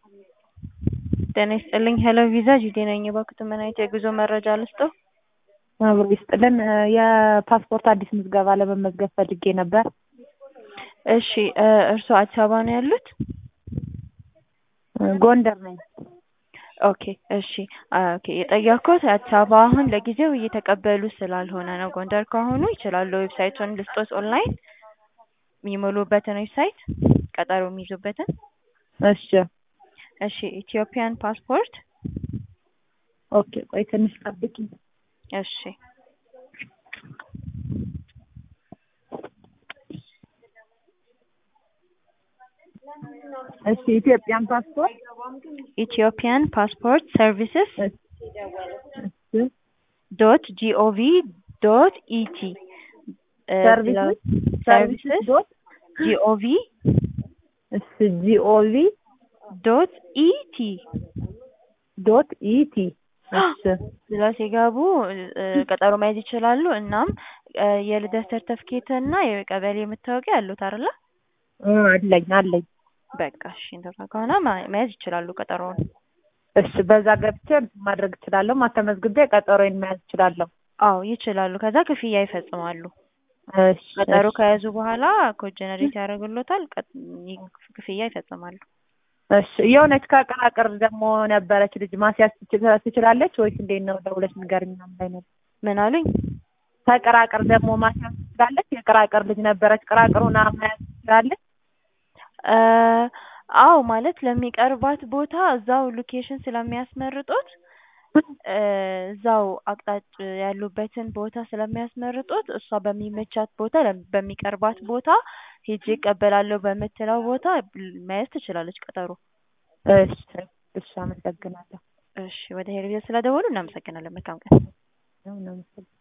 ጤና ይስጥልኝ ሄሎ ቪዛ ጁዴ ነኝ። እባክዎት ምን አይነት የጉዞ መረጃ ልስጥዎ? አብሮ ይስጥልን የፓስፖርት አዲስ ምዝገባ ለመመዝገብ ፈልጌ ነበር። እሺ እርስዎ አዲስ አበባ ነው ያሉት? ጎንደር ነኝ። ኦኬ እሺ ኦኬ የጠየኩት አዲስ አበባ አሁን ለጊዜው እየተቀበሉ ስላልሆነ ነው። ጎንደር ከሆኑ ይችላሉ። ዌብሳይቱን ልስጦት ኦንላይን የሚሞሉበትን ዌብሳይት ቀጠሮ የሚይዙበትን እሺ እሺ ኢትዮጵያን ፓስፖርት ኦኬ ቆይ ትንሽ ጠብቂኝ። እሺ እሺ ኢትዮጵያን ፓስፖርት ኢትዮጵያን ፓስፖርት ሰርቪስስ እሺ ዶት ጂኦቪ ዶት ኢቲ ሰርቪስስ ሰርቪስስ ዶት ጂኦቪ እሺ ጂኦቪ ዶት ኢቲ ዶት ኢቲ እሺ ብላ ሲገቡ ቀጠሮ መያዝ ይችላሉ። እናም የልደት ሰርተፍኬት እና የቀበሌ መታወቂያ አሉት አይደለ? አለኝ አለኝ። በቃ እሺ እንደዛ ከሆነ መያዝ ይችላሉ ቀጠሮውን። እሺ በዛ ገብቼ ማድረግ እችላለሁ። ማተመዝግቤ ቀጠሮዬን መያዝ እችላለሁ። አዎ ይችላሉ። ከዛ ክፍያ ይፈጽማሉ። እሺ ቀጠሮ ከያዙ በኋላ ኮድ ጀነሬት ያደርግሎታል። ክፍያ ይፈጽማሉ። እሺ የሆነች ከቅራቅር ደግሞ ነበረች ልጅ ማስያዝ ትችላለች ወይስ እንዴት ነው? ደውለሽ ንገሪኝ ምናምን ላይ ነው። ምን አሉኝ? ከቅራቅር ደግሞ ማስያዝ ትችላለች። የቅራቅር ልጅ ነበረች። ቅራቅሩን መያዝ ትችላለች። አዎ ማለት ለሚቀርባት ቦታ እዛው ሎኬሽን ስለሚያስመርጡት እዛው አቅጣጭ ያሉበትን ቦታ ስለሚያስመርጡት እሷ በሚመቻት ቦታ በሚቀርባት ቦታ ሄጄ እቀበላለሁ በምትለው ቦታ መያዝ ትችላለች ቀጠሮ። እሺ እሺ፣ አመሰግናለሁ። እሺ ወደ ሄር ስለደወሉ እናመሰግናለን። መልካም ቀን።